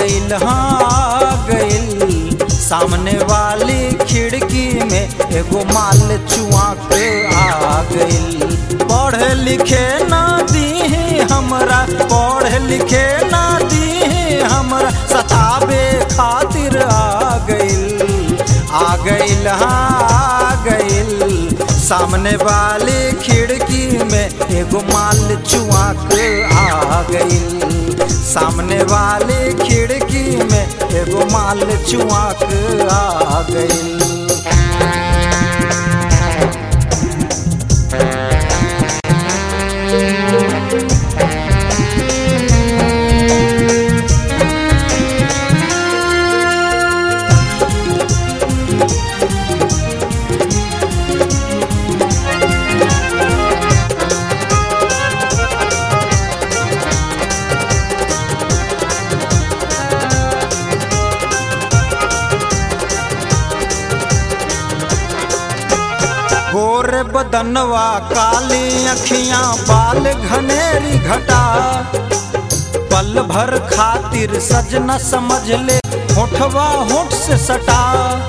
गइल हाँ गइल सामने वाली खिड़की में एगो माल चुआक आ गइल पढ़े लिखे ना दी हमरा पढ़े लिखे ना दी हमरा सताबे खातिर आ गइल आ गइल हाँ आ गइल सामने वाली खिड़की में एगो माल चुआक आ गइल सामने वाली खिड़की में एगो माल चुआक आ गइल गोर बदनवा काली अखियां बाल घनेरी घटा पल भर खातिर सजना समझ ले होठवा होठ से सटा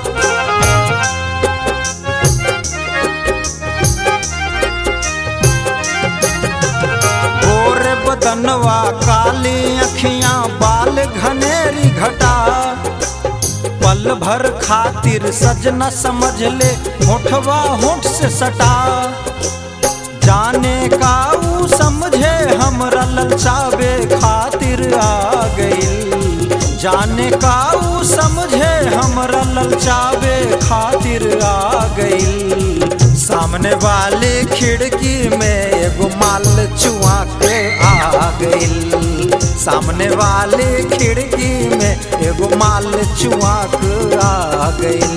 गोर बदनवा काली अखियां बाल घनेरी घटा पल भर खातिर सजना समझ ले होठवा होठ से सटा जाने का ऊ समझे हमरा ललचावे खातिर आ गइल जाने का ऊ समझे हमरा ललचावे खातिर आ गइल सामने वाली खिड़की में एगो माल चुआ के आ गइल सामने वाली खिड़की में एगो माल चुआ के आ गइल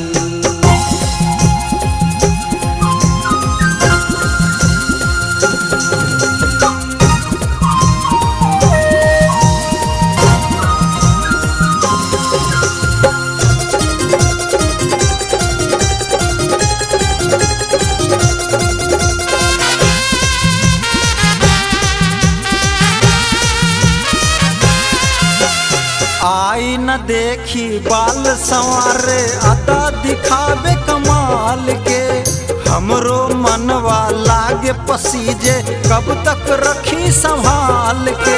आई न देखी बाल संवारे अदा दिखावे कमाल के हमरो मनवा लागे पसीजे कब तक रखी संभाल के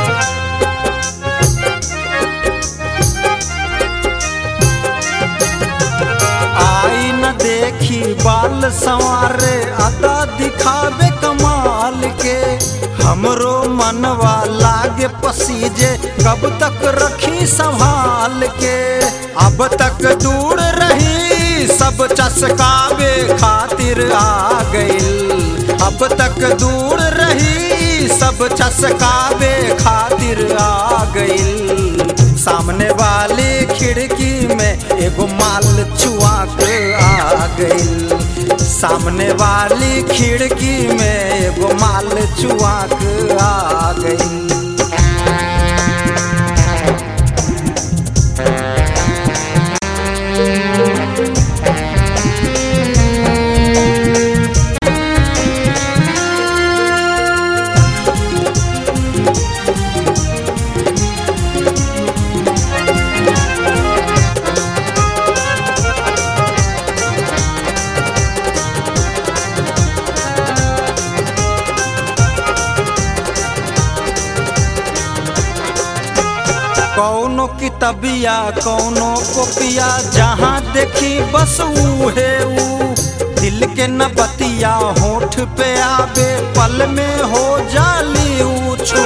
आई न देखी बाल संवारे अदा दिखावे कमाल के हमरो मनवा लागे पसीजे कब तक रखी संभाल के अब तक दूर रही सब चसकावे खातिर आ गइल अब तक दूर रही सब चसकावे खातिर आ गइल सामने वाली खिड़की में एगो माल चुआ के आ गइल सामने वाली खिड़की में एगो माल चुआ के आ गइल कौनो कितबिया कौनो कोपिया जहाँ देखी बस उहे ऊ दिल के न बतिया होठ पे आवे पल में हो जाली ऊछू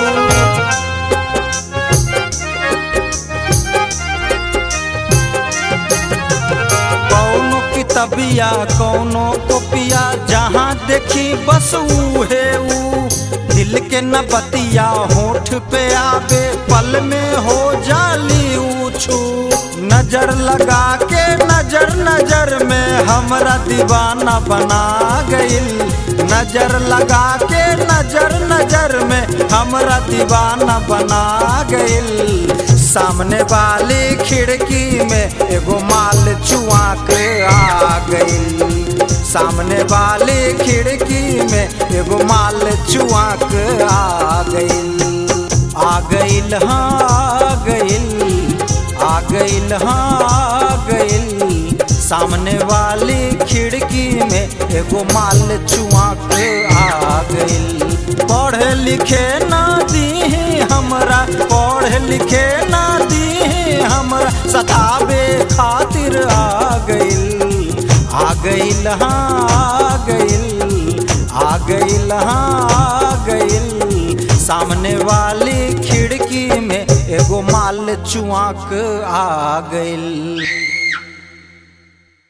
कौनो कितबिया कौनो कोपिया जहाँ देखी बस उहे ऊ दिल के न बतिया होठ पे आवे पल में हो जाली ऊछू नजर लगा के नजर नजर में हमरा दीवाना बना गइल नजर लगा के नजर नजर में हमरा दीवाना बना गइल सामने वाली खिड़की में एगो माल चुआ के आ गइल सामने वाली खिड़की में एगो माल चुआ के आ गइल आ गइल हाँ आ गइल गइल हाँ आ गइल सामने वाली खिड़की में एगो माल चुआक आ गइल पढ़े लिखे ना दी हमरा पढ़े लिखे ना दी हमरा सतावे खातिर आ गइल आ गइल हाँ आ गइल आ गइल हाँ आ गइल सामने वाली खिड़की में एगो माल चुआक आ गइल